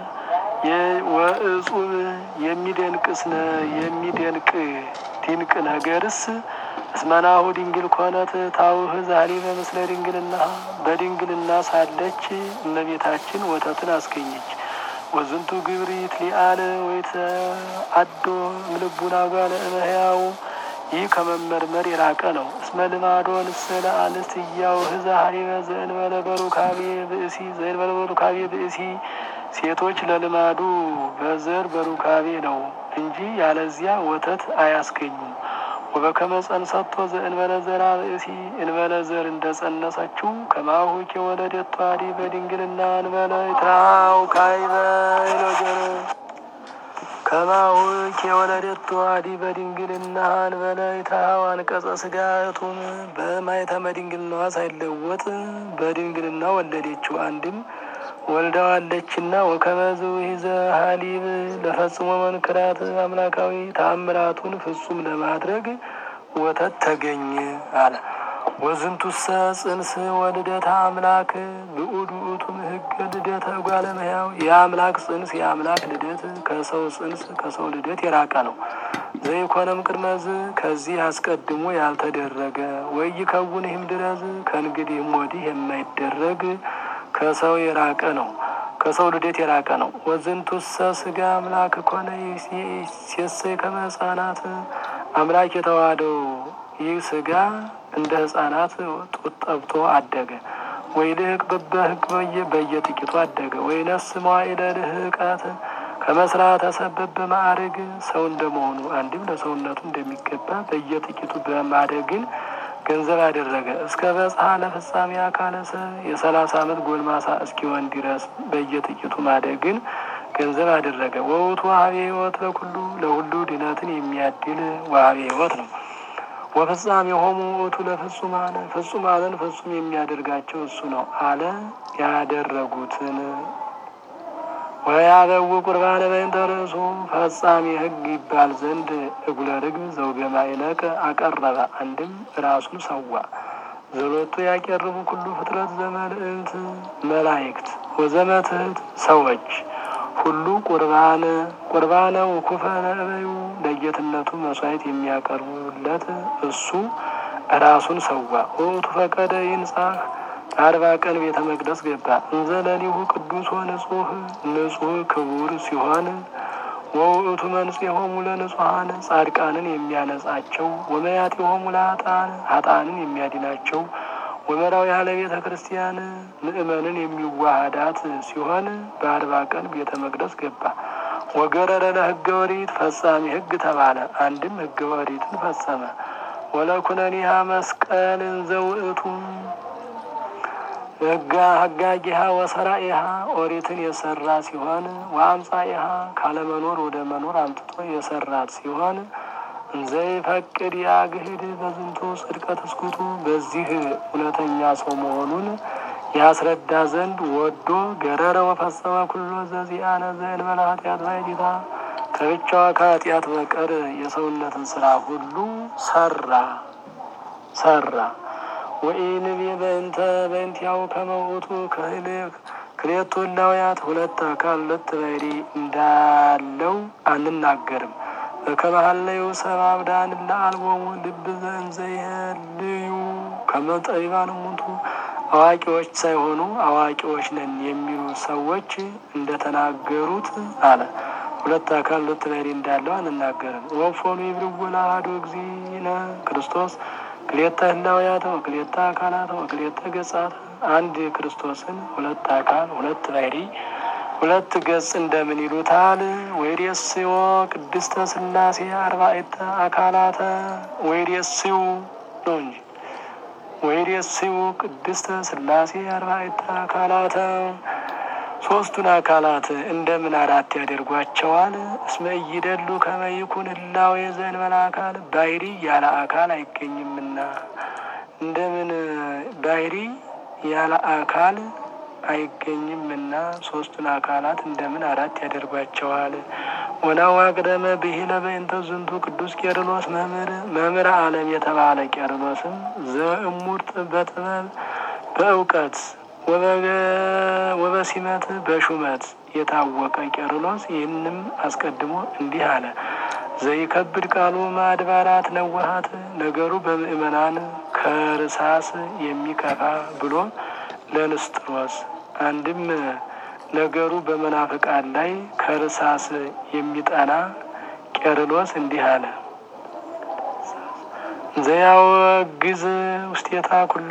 Speaker 2: ወእጹብ የሚደንቅስ የሚደንቅ ድንቅ ነገርስ እስመናሁ ድንግል ኮነት ታውህ ዛሬ በምስለ ድንግልና በድንግልና ሳለች እመቤታችን ወተትን አስገኘች። ወዝንቱ ግብሪት ሊአል ወይተ አዶ ምልቡና ጓለ እመሕያው ይህ ከመመርመር የራቀ ነው። እስመ ልማዶ ንስለ አንስት እያውህ ዛሬ ዘእንበለ በሩካቤ ብእሲ ዘእንበለ በሩካቤ ብእሲ ሴቶች ለልማዱ በዘር በሩካቤ ነው እንጂ ያለዚያ ወተት አያስገኙም። ወበከመ ጸንሰቶ ዘእንበለ ዘራ ብእሲ እንበለ ዘር እንደ ጸነሰችው ከማሁ ከወለደቷ ዲ በድንግልና እንበለ ይትራው ካይበ ይሎጀር ከማሁ ከወለደቷ ዲ በድንግልና እንበለ ይትራው አንቀጸ ስጋቱም በማይተመ ድንግልናዋ ሳይለወጥ በድንግልና ወለደችው አንድም ወልደዋለችና ወከመዝ ይዘ ሀሊብ ለፈጽሞ መንክራት አምላካዊ ተአምራቱን ፍጹም ለማድረግ ወተት ተገኘ አለ። ወዝንቱሰ ጽንስ ወልደታ አምላክ ብኡድ ውእቱም ህገ ልደተ እጓለ እመሕያው የአምላክ ጽንስ የአምላክ ልደት ከሰው ጽንስ ከሰው ልደት የራቀ ነው። ዘይኮነም ቅድመዝ ከዚህ አስቀድሞ ያልተደረገ ወይ ከውን ይህም ድረዝ ከእንግዲህም ወዲህ የማይደረግ ከሰው የራቀ ነው። ከሰው ልደት የራቀ ነው። ወዝንቱሰ ስጋ አምላክ ኮነ ሴሰይ ከመ ሕፃናት አምላክ የተዋህደው ይህ ስጋ እንደ ሕፃናት ጡት ጠብቶ አደገ። ወይ ልህቅ በበህግ በየ በየጥቂቱ አደገ። ወይ ነስ መዋዕለ ልህቀት ከመስራት ተሰበብ በማዕረግ ሰው እንደመሆኑ አንድም ለሰውነቱ እንደሚገባ በየጥቂቱ በማደግን ገንዘብ አደረገ። እስከ በጽሐ ለፍጻሜ አካለ ሰብ የሰላሳ ዓመት ጎልማሳ እስኪሆን ድረስ በየጥቂቱ ማደግን ገንዘብ አደረገ። ወውቱ ዋሃቤ ሕይወት ለኩሉ ለሁሉ ድነትን የሚያድል ዋሃቤ ሕይወት ነው። ወፍጻሜ ሆሙ ውእቱ ለፍጹማን ፍጹማንን ፍጹም የሚያደርጋቸው እሱ ነው አለ ያደረጉትን ወያበው ቁርባነ በእንተ ርእሱ ፈጻሚ ሕግ ይባል ዘንድ እጉለ ርግብ ዘውገ ማዕነቅ አቀረበ። አንድም ራሱን ሰዋ። ዘሎቱ ያቀርቡ ኩሉ ፍጥረት ዘመልእልት መላእክት ወዘመትህት ሰዎች ሁሉ ቁርባን ቁርባነ ውኩፈ ነእበዩ ለጌትነቱ መስዋዕት የሚያቀርቡለት እሱ ራሱን ሰዋ። ወውቱ ፈቀደ ይንጻህ አርባ ቀን ቤተ መቅደስ ገባ። እንዘ ለሊሁ ቅዱስ ወንጹህ ንጹህ ክቡር ሲሆን ወውእቱ መንጽሖሙ ለንጹሐን ጻድቃንን የሚያነጻቸው ወመያጢሆሙ ለኃጥአን ኃጥአንን የሚያድናቸው ወመራዊ ያለ ቤተ ክርስቲያን ምእመንን የሚዋሃዳት ሲሆን በአርባ ቀን ቤተ መቅደስ ገባ። ወገረረ ለሕገ ወሪት ፈጻሚ ሕግ ተባለ። አንድም ሕገ ወሪትን ፈጸመ። ወለኩነኒሃ መስቀል እንዘ ውእቱ ሕጋ ሀጋጊሃ ወሰራኢሃ ኦሪትን የሰራ ሲሆን ወአምጻኢሃ ካለመኖር ወደ መኖር አምጥቶ የሰራት ሲሆን እንዘይፈቅድ ያግህድ በዝንቱ ጽድቀት እስኩቱ በዚህ እውነተኛ ሰው መሆኑን ያስረዳ ዘንድ ወዶ ገረረ ወፈጸመ ኩሎ ዘዚአነ ዘእንበለ ኃጢአት ባይዲታ ከብቻዋ ከኃጢአት በቀር የሰውነትን ስራ ሁሉ ሰራ ሰራ ወኢንቤ በእንተ በእንቲያው ከመውቱ ክሌቱ እላውያት ሁለት አካል ሁለት ባሕሪ እንዳለው አንናገርም። በከመሀለዩ ሰብአ አብዳን ለአልቦሙ ልብ ዘእንዘ ይህልዩ ከመ ጠቢባን እሙንቱ አዋቂዎች ሳይሆኑ አዋቂዎች ነን የሚሉ ሰዎች እንደተናገሩት አለ። ሁለት አካል ሁለት ባሕሪ እንዳለው አንናገርም። ወፎኑ ይብርዎ ለአሐዱ እግዚእነ ክርስቶስ ክልኤተ ህላውያተ ወክልኤተ አካላተ ወክልኤተ ገጻት አንድ ክርስቶስን ሁለት አካል ሁለት ባሕሪ ሁለት ገጽ እንደምን ይሉታል? ወይሬስዮ ቅድስተ ሥላሴ አርባዕተ አካላተ ወይሬስዩ ነው እንጂ ወይሬስዩ ቅድስተ ሥላሴ አርባዕተ አካላተ ሶስቱን አካላት እንደምን አራት ያደርጓቸዋል? እስመ ኢይደሉ ከመ ይኩን ህላዌ ዘእንበለ አካል ባሕሪ ያለ አካል አይገኝምና። እንደምን ባሕሪ ያለ አካል አይገኝምና ሶስቱን አካላት እንደምን አራት ያደርጓቸዋል? ወናዋ ቅደመ ብሂለ በእንተ ዝንቱ ቅዱስ ቄርሎስ መምህር መምህር ዓለም የተባለ ቄርሎስም ዘእሙርት በጥበብ በእውቀት ወበሲመት በሹመት የታወቀ ቄርሎስ ይህንም አስቀድሞ እንዲህ አለ። ዘይከብድ ቃሉ ማድባራት ነዋሃት ነገሩ በምእመናን ከርሳስ የሚከፋ ብሎ ለንስጥሮስ አንድም ነገሩ በመናፍቃን ላይ ከርሳስ የሚጠና ቄርሎስ እንዲህ አለ። ዘያወግዝ ውስቴታ ኩሎ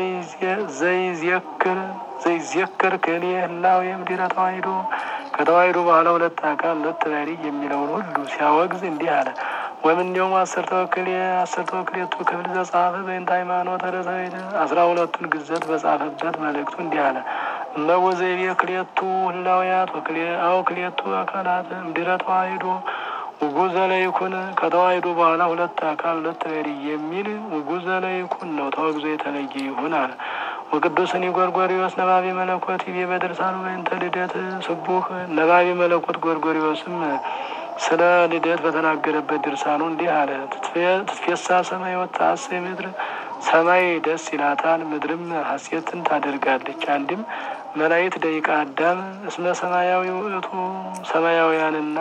Speaker 2: ዘይዜክር ዘይዜክር ክልኤ ህላዌ እምድኅረ ተዋሕዶ ከተዋሕዶ በኋላ ሁለት አካል ሁለት ባሕርይ የሚለውን ሁሉ ሲያወግዝ እንዲህ አለ። ወእምኔሆሙ አሰርተ ወክልኤ አሰርተ ወክልኤቱ ክፍል ዘጻፈ በእንተ ሃይማኖተ ርትዕት አስራ ሁለቱን ግዘት በጻፈበት መልእክቱ እንዲህ አለ። እመቦ ዘይቤ ክልኤቱ ህላውያት አው ክልኤቱ አካላት እምድኅረ ተዋሕዶ ውጉዘ ለይኩን ከተዋሕዶ በኋላ ሁለት አካል ሁለት ባሕርይ የሚል ውጉዘ ለይኩን ነው፣ ተወግዞ የተለየ ይሁን አለ። ወቅዱስኒ ጎርጎሪዎስ ነባቤ መለኮት ይቤ በድርሳኑ በእንተ ልደት ስቡህ ነባቤ መለኮት ጎርጎሪዎስም ስለ ልደት በተናገረበት ድርሳኑ እንዲህ አለ። ትትፌሳ ሰማይ ወተሐሰይ ምድር ሰማይ ደስ ይላታል፣ ምድርም ሐሴትን ታደርጋለች። አንድም መላእክት ደቂቀ አዳም እስመ ሰማያዊ ውእቱ ሰማያውያንና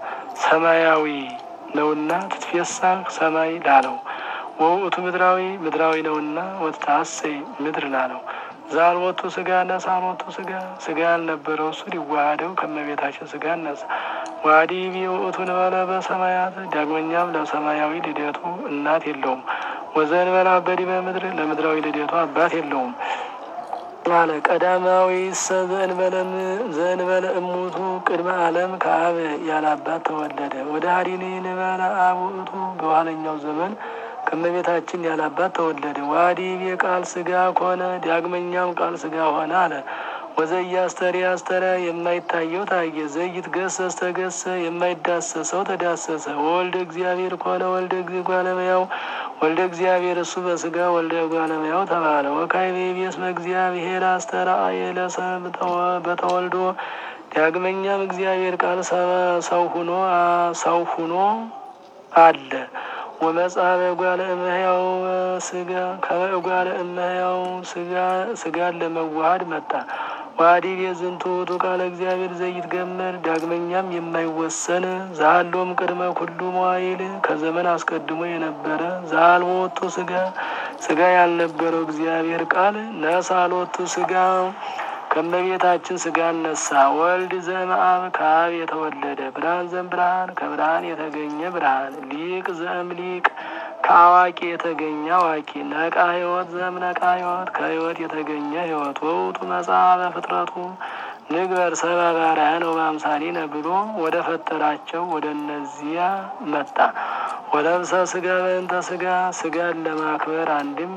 Speaker 2: ሰማያዊ ነውና ትትፌሳ ሰማይ ላለው ወውእቱ ምድራዊ ምድራዊ ነውና ወትሐሰይ ምድር ላለው ዛልወቱ ስጋ ነሳ አልወቱ ስጋ ስጋ ያልነበረው እሱ ሊዋሃደው ከመቤታችን ስጋ ነሳ። ዋዲ ውእቱ ንበለ በሰማያት ዳግመኛም ለሰማያዊ ልደቱ እናት የለውም። ወዘንበላ በዲበ ምድር ለምድራዊ ልደቱ አባት የለውም አለ። ቀዳማዊ ሰ ዘእንበለ እሙቱ ቅድመ ዓለም ከአብ ያለ አባት ተወለደ። ወደ ሀዲኒ ንበለ አብ ውእቱ በኋለኛው ዘመን ከመቤታችን ያለ አባት ተወለደ። ዋዲ ቃል ስጋ ኮነ ዳግመኛም ቃል ስጋ ሆነ አለ። ወዘይ አስተሪ አስተረ የማይታየው ታየ። ዘይት ገሰስ ተገሰ የማይዳሰሰው ተዳሰሰ። ወልደ እግዚአብሔር ኮነ ወልደ ጓለመያው ወልደ እግዚአብሔር እሱ በስጋ ወልደ ጓለመያው ተባለ። ወካዕበ ይቤስመ እግዚአብሔር አስተርአየ ለሰብ በተወልዶ ዳግመኛም እግዚአብሔር ቃል ሰው ሁኖ ሰው ሁኖ አለ። ወመጽሐፈ እጓለ እመሕያው ስጋ ከእጓለ እመሕያው ስጋን ለመዋሃድ መጣ። ዋዲብ የዝንቱ ውእቱ ቃለ እግዚአብሔር ዘይትገመር ዳግመኛም የማይወሰን ዛሎም ቅድመ ኩሉ መዋይል ከዘመን አስቀድሞ የነበረ ዛልቦቱ ስጋ ስጋ ያልነበረው እግዚአብሔር ቃል ነሳሎቱ ስጋ ከመቤታችን ስጋ ነሳ። ወልድ ዘእምአብ ከአብ የተወለደ ብርሃን ዘም ብርሃን ከብርሃን የተገኘ ብርሃን ሊቅ ዘእም ሊቅ ከአዋቂ የተገኘ አዋቂ ነቃ ሕይወት ዘም ነቃ ሕይወት ከሕይወት የተገኘ ሕይወት ወውቱ መጽሐፈ ፍጥረቱ ንግበር ሰብአ በአርአያነ ወበአምሳሊነ ብሎ ወደ ፈጠራቸው ወደ እነዚያ መጣ። ወለብሰ ስጋ በእንተ ስጋ ስጋን ለማክበር አንድም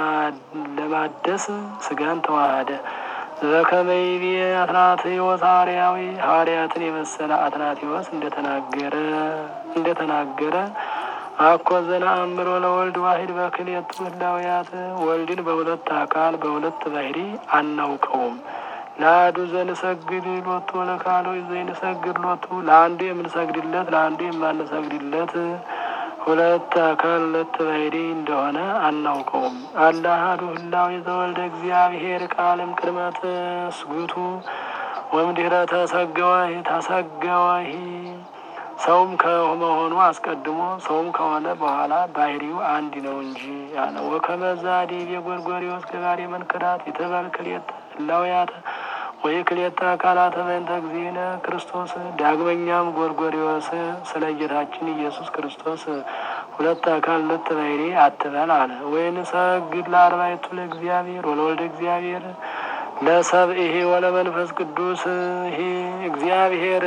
Speaker 2: ለማደስ ስጋን ተዋሃደ። ዘከመይቤ አትናቴዎስ ሐዋርያዊ ሐዋርያትን የመሰለ አትናቴዎስ እንደተናገረ እንደተናገረ አኮ ዘነአምሮ ለወልድ ዋሂድ በክልኤቱ ህላውያት ወልድን በሁለት አካል በሁለት ባህሪ አናውቀውም። ለአሐዱ ዘንሰግድ ሎቱ ለካሎ ዘይንሰግድ ሎቱ ለአንዱ የምንሰግድለት ለአንዱ የማንሰግድለት ሁለት አካል ሁለት ባህሪ እንደሆነ አናውቀውም። አለ አሐዱ ህላዌ ዘወልደ እግዚአብሔር ቃልም ቅድመ ትስጉቱ ወእምድኅረ ተሰገወሂ ተሰገወሂ ሰውም ከመሆኑ አስቀድሞ ሰውም ከሆነ በኋላ ባህሪው አንድ ነው እንጂ ያለ ወከመዛ ዲቤ ጎርጎሪዎስ ገባሬ መንክራት የተባል ክልኤተ ህላውያተ ወይ ክልኤተ አካላተ በእንተ እግዚእነ ክርስቶስ። ዳግመኛም ጎርጎሪዎስ ስለ ጌታችን ኢየሱስ ክርስቶስ ሁለት አካል ሁለት ባህሪ አትበል አለ። ወይንሰግድ ለአርባዕቱ ለእግዚአብሔር ወለወልደ እግዚአብሔር ለሰብእሂ ወለመንፈስ ቅዱስ ይሄ እግዚአብሔር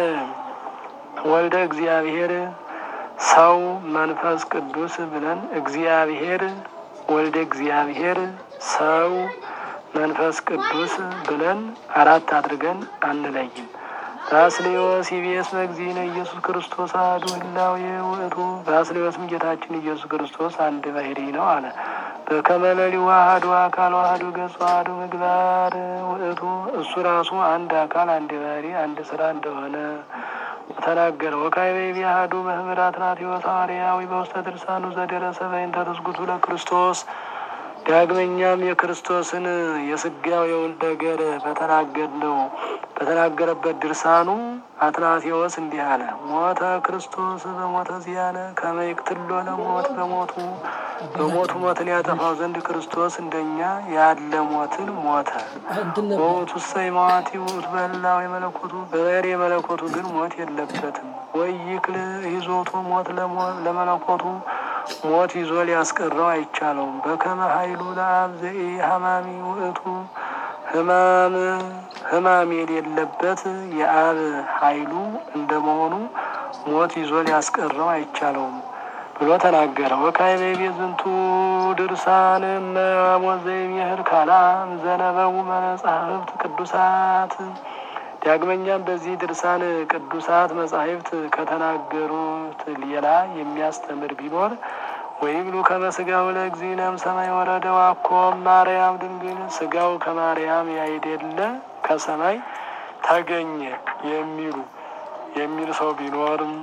Speaker 2: ወልደ እግዚአብሔር ሰው መንፈስ ቅዱስ ብለን እግዚአብሔር ወልደ እግዚአብሔር ሰው መንፈስ ቅዱስ ብለን አራት አድርገን አንለይም። ባስሌዎስ ኢቢኤስ መግዚእነ ኢየሱስ ክርስቶስ አሐዱ ህላዌ ውእቱ። ባስሌዎስም ጌታችን ኢየሱስ ክርስቶስ አንድ ባሕርይ ነው አለ። በከመ ሌሊሁ አሐዱ አካል አሐዱ ገጽ አሐዱ ምግባር ውእቱ። እሱ ራሱ አንድ አካል አንድ ባሕርይ አንድ ስራ እንደሆነ ተናገረ። ወካዕበ ይቤ አሐዱ መምህር አትናቴዎስ ሐዋርያዊ በውስተ ድርሳኑ ዘደረሰ በእንተ ትስጉቱ ለክርስቶስ ዳግመኛም የክርስቶስን የስጋዌውን ነገር በተናገርነው በተናገረበት ድርሳኑ አትናቴዎስ እንዲህ አለ። ሞተ ክርስቶስ በሞተ ዚያነ ከመ ይቅትሎ ለሞት በሞቱ በሞቱ ሞትን ያጠፋው ዘንድ ክርስቶስ እንደኛ ያለ ሞትን ሞተ። በሞቱ ሰይ መዋቲ ውእቱ በህላዌ የመለኮቱ በባሕርይ የመለኮቱ ግን ሞት የለበትም። ወይ ይክል ይዞቱ ሞት ለመለኮቱ ሞት ይዞ ሊያስቀረው አይቻለውም። በከመ ኃይሉ ለአብ ዘኢ ሀማሚ ውእቱ ህማም ህማም የሌለበት የአብ ኃይሉ እንደመሆኑ ሞት ይዞ ሊያስቀረው አይቻለውም ብሎ ተናገረ። ወካዕበ ይቤ ዝንቱ ድርሳን እመሞት ዘይቤህር ካላም ዘነበቡ መጻሕፍት ቅዱሳት ዳግመኛም በዚህ ድርሳን ቅዱሳት መጻሕፍት ከተናገሩት ሌላ የሚያስተምር ቢኖር ወይብሉ ከመ ሥጋው ለእግዚእነ እምሰማይ ወረደ ዋኮም ማርያም ድንግል ሥጋው ከማርያም ያይደለ ከሰማይ ተገኘ የሚሉ የሚል ሰው ቢኖርም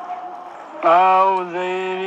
Speaker 2: አው ዘይቤ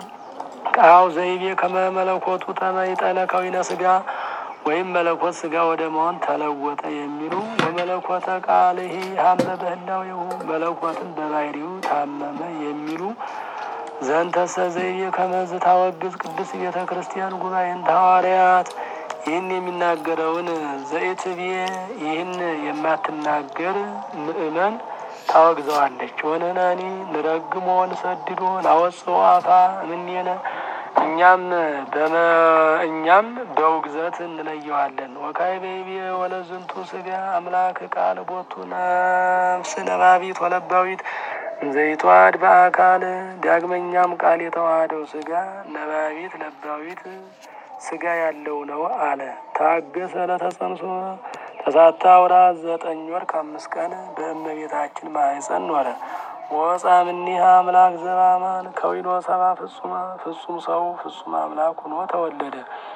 Speaker 2: አው ዘይቤ ከመ መለኮቱ ተመይጠነ ከዊነ ሥጋ ወይም መለኮት ሥጋ ወደ መሆን ተለወጠ የሚሉ ወመለኮተ ቃልሂ ሀመ በህላዌሁ መለኮትን በባሕርዩ ታመመ የሚሉ ዘንተሰ ዘይቤ ከመዝ ታወግዝ ቅድስት ቤተ ክርስቲያን ጉባኤን ሐዋርያት ይህን የሚናገረውን ዘኢትቤ ይህን የማትናገር ምእመን ታወግዘዋለች። ወነናኒ ንረግሞ ንሰድዶ ናወፅኦ አፋ እምኔነ እኛም በመ እኛም በውግዘት እንለየዋለን። ወካዕበ ይቤ ወለዝንቱ ሥጋ አምላክ ቃል ቦቱ ነፍስ ነባቢት ወለባዊት ዘይቷድ በአካል ዳግመኛም ቃል የተዋሃደው ሥጋ ነባቢት ለባዊት ሥጋ ያለው ነው አለ። ታገሰ ለተጸንሶ ተሳታ ወራት ዘጠኝ ወር ከአምስት ቀን በእመቤታችን ማኅፀን ኖረ። ወፃ እምኔሃ አምላክ ዘበአማን ከዊኖ ሰባ ፍጹማ ፍጹም ሰው ፍጹም አምላክ ሆኖ ተወለደ።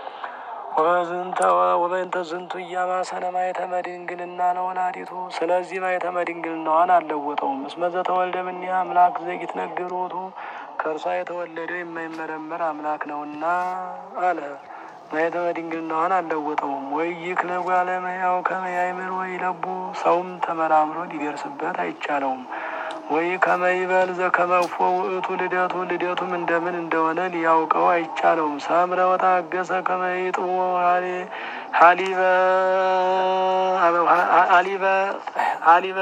Speaker 2: ወበእንተ ዝንቱ እያማሰነ ማኅተመ ድንግልና ለወላዲቱ ስለዚህ ማኅተመ ድንግልናዋን አልለወጠውም። እስመ ዘተወልደ እምኔሃ አምላክ ዘኢትነገር ውእቱ ከእርሷ የተወለደው የማይመረመር አምላክ ነውና አለ። ማኅተመ ድንግልናዋን አልለወጠውም። ወይ ይክለ እጓለ እመሕያው ከመ ያእምር ወይ ለቡ ሰውም ተመራምሮ ሊደርስበት አይቻለውም። ወይ ከመይበል ዘከመፎ ውእቱ ልደቱ ልደቱም እንደምን እንደሆነ ሊያውቀው አይቻለውም። ሰምረ ወታገሰ ከመይጥዎ ሀሊበ ሀሊበ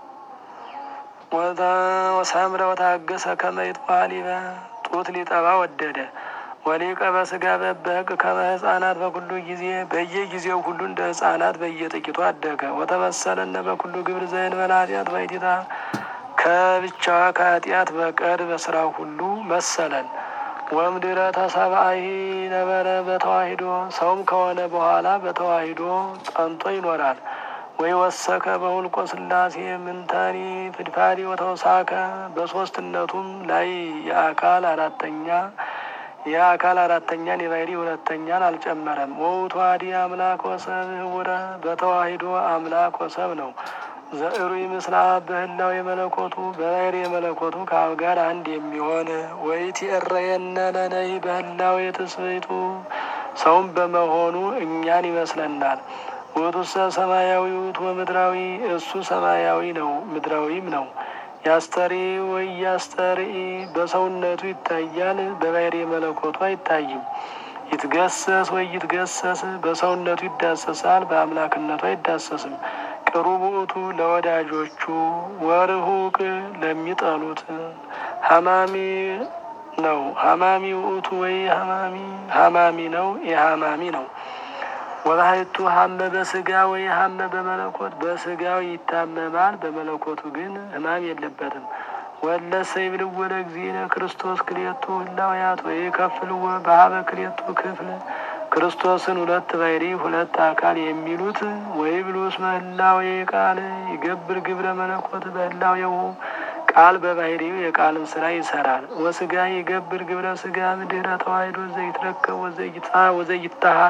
Speaker 2: ሰምረ ወታገሰ ከመይጥዎ ሀሊበ ጡት ሊጠባ ወደደ። ወሊቀ በሥጋ በበቅ ከመ ሕፃናት በኩሉ ጊዜ በየጊዜው ሁሉ እንደ ሕፃናት በየጥቂቱ አደገ። ወተመሰለነ በኩሉ ግብር ዘእንበለ ኃጢአት ባሕቲታ ከብቻዋ ከኃጢአት በቀር በስራው ሁሉ መሰለን። ወምድረ ተሰብአሂ ነበረ በተዋሂዶ ሰውም ከሆነ በኋላ በተዋሂዶ ጸንቶ ይኖራል። ወይ ወሰከ በሁልቆ ሥላሴ ምንተኒ ፍድፋዲ ወተውሳከ በሶስትነቱም ላይ የአካል አራተኛ የአካል አራተኛን የባሕርይ ሁለተኛን አልጨመረም። ወውእቱ አሐዲ አምላክ ወሰብ ህቡረ በተዋሂዶ አምላክ ወሰብ ነው። ዘእሩይ ምስለ አብ በህላዌ የመለኮቱ በባሕርይ የመለኮቱ ከአብ ጋር አንድ የሚሆን ወይትዔረየነ ለነሂ በህላዌ ትስብእቱ ሰውም በመሆኑ እኛን ይመስለናል። ውእቱሰ ሰማያዊ ውእቱ ወምድራዊ እሱ ሰማያዊ ነው ምድራዊም ነው። ያስተሪ ወይ ያስተርኢ በሰውነቱ ይታያል፣ በባሕርይ መለኮቱ አይታይም። ይትገሰስ ወይ ይትገሰስ በሰውነቱ ይዳሰሳል፣ በአምላክነቱ አይዳሰስም። ቅሩብ ውእቱ ለወዳጆቹ ወርሁቅ ለሚጠሉት ሀማሚ ነው። ሀማሚ ውእቱ ወይ ሀማሚ ሀማሚ ነው የሀማሚ ነው። ወባሕቱ ሀመ በሥጋ ወይ ሀመ በመለኮት በሥጋው ይታመማል፣ በመለኮቱ ግን ሕማም የለበትም። ወለሰ ይብልዎ ለእግዚእነ ክርስቶስ ክልኤቱ ህላውያት ወይ ከፍልዎ በሀበ ክልኤቱ ክፍል ክርስቶስን ሁለት ባሕሪ ሁለት አካል የሚሉት ወይብሉ እስመ ህላዌ ቃል ይገብር ግብረ መለኮት በህላዌሁ ቃል በባሕሪው የቃልን ስራ ይሰራል። ወስጋ ይገብር ግብረ ስጋ ምድረ ተዋሂዶ ዘይትረከብ ወዘይታ ወዘይታሃ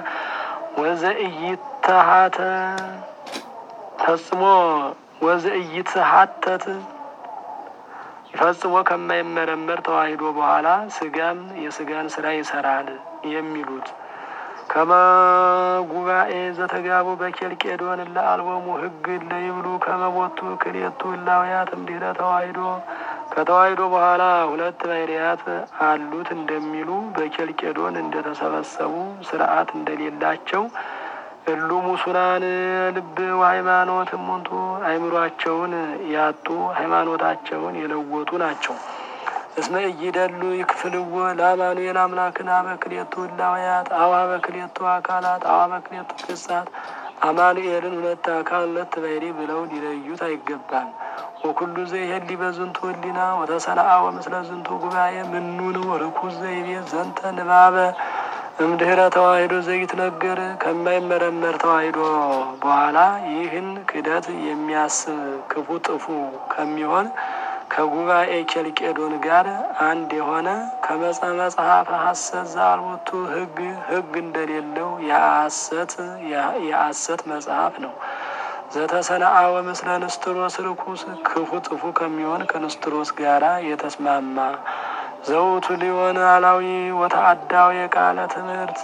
Speaker 2: ወዘእይተሃተ ፈጽሞ ወዘእይትሃተት ፈጽሞ ከማይመረመር ተዋሂዶ በኋላ ስጋም የስጋን ስራ ይሰራል የሚሉት ከመ ጉባኤ ዘተጋቡ በኬልቄዶን ለአልቦሙ ህግ ለይብሉ ከመቦቱ ክልኤቱ ህላውያት እምድኅረ ተዋሂዶ ከተዋሂዶ በኋላ ሁለት ባሕርያት አሉት እንደሚሉ በኬልቄዶን እንደተሰበሰቡ ስርዓት እንደሌላቸው እሉ ሙሱናን ልብ ወሃይማኖት እሙንቱ አይምሯቸውን ያጡ ሃይማኖታቸውን የለወጡ ናቸው። እስመ እይደሉ ይክፍልዎ ለአማኑኤል አምላክን አበክሌቱ ህላውያት አዋ በክሌቱ አካላት አዋ በክሌቱ ገጻት አማኑኤልን ሁለት አካል ሁለት ባሕሪ ብለው ሊለዩት አይገባም። ወኩሉ ዘይሄሊ በዝንቱ ህሊና ወተሰናአ ወምስለ ዝንቱ ጉባኤ ምኑን ርኩስ ዘይቤ ዘንተ ንባበ እምድኅረ ተዋሂዶ ዘይትነገር ከማይመረመር ተዋሂዶ በኋላ ይህን ክደት የሚያስብ ክፉ ጥፉ ከሚሆን ከጉባኤ ኬልቄዶን ጋር አንድ የሆነ ከመጸ መጽሐፈ ሐሰት ዘአልቦቱ ህግ ህግ እንደሌለው የሐሰት የሐሰት መጽሐፍ ነው። ዘተሰነአወ ምስለ ንስጥሮስ ርኩስ ክፉ ጥፉ ከሚሆን ከንስጥሮስ ጋራ የተስማማ ዘውቱ ሊሆን አላዊ ወተአዳው የቃለ ትምህርት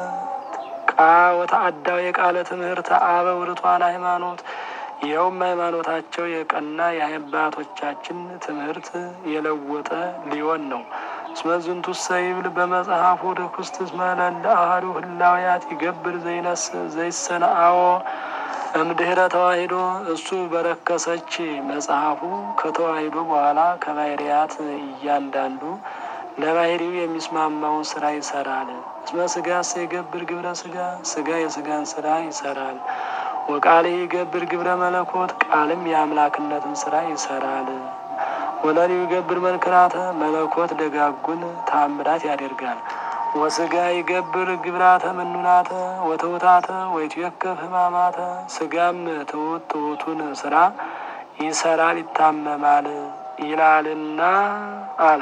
Speaker 2: ቃ ወተአዳው የቃለ ትምህርት አበ ውርቷን ሃይማኖት ይኸውም ሃይማኖታቸው የቀና የአባቶቻችን ትምህርት የለወጠ ሊሆን ነው። እስመ ዝንቱ ሰይብል በመጽሐፉ ርኩስት እስመ ለእለ አሐዱ ህላውያት ይገብር ዘይነስ ዘይሰነአዎ እምድኅረ ተዋሂዶ እሱ በረከሰች መጽሐፉ ከተዋሂዶ በኋላ ከባሕርያት እያንዳንዱ ለባሕሪው የሚስማማውን ስራ ይሰራል። እስመ ስጋ ይገብር ግብረ ስጋ ስጋ የስጋን ስራ ይሰራል። ወቃል ይገብር ግብረ መለኮት ቃልም የአምላክነትን ስራ ይሰራል። ወለሊው ይገብር መንክራተ መለኮት ደጋጉን ታምራት ያደርጋል። ወስጋ ይገብር ግብራተ ምኑናተ ወትውታተ ወይትዌከፍ ህማማተ ስጋም ትውት ትውቱን ስራ ይሰራል ይታመማል ይላልና አለ።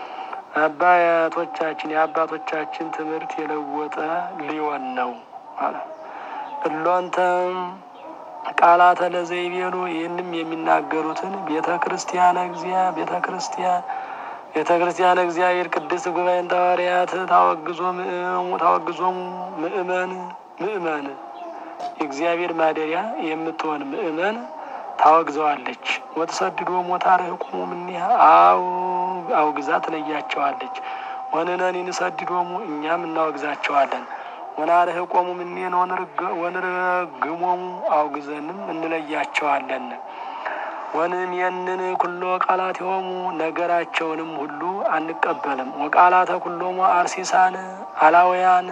Speaker 2: አባቶቻችን የአባቶቻችን ትምህርት የለወጠ ሊሆን ነው አለ። እሎንተም ቃላተ ለዘይቤሉ ይህንም የሚናገሩትን ቤተ ክርስቲያን እግዚአ ቤተ ክርስቲያን ቤተ ክርስቲያን እግዚአብሔር ቅድስት ጉባኤን ሐዋርያት ታወግዞ ታወግዞሙ ምእመን ምእመን የእግዚአብሔር ማደሪያ የምትሆን ምእመን ታወግዘዋለች። ወተሰድዶ ሞታርህቁሙ እምኔሃ አው አውግዛ ትለያቸዋለች። ወንነኒ ንሰድዶሙ እኛም እናወግዛቸዋለን። ወናርህቆሙ እምኔነ ወንረግሞሙ አውግዘንም እንለያቸዋለን። ወንሜንን ኩሎ ቃላት የሆሙ ነገራቸውንም ሁሉ አንቀበልም። ወቃላተ ኩሎሙ አርሲሳን አላውያን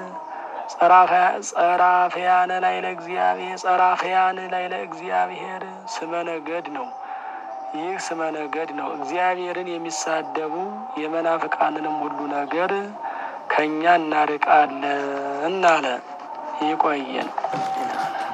Speaker 2: ጸራፈያነ ላይ ለእግዚአብሔር ጸራፈያን ላይ ለእግዚአብሔር ስመ ነገድ ነው። ይህ ስመ ነገድ ነው። እግዚአብሔርን የሚሳደቡ የመናፍቃንንም ሁሉ ነገር ከእኛ እናርቃለን አለ። ይቆየን።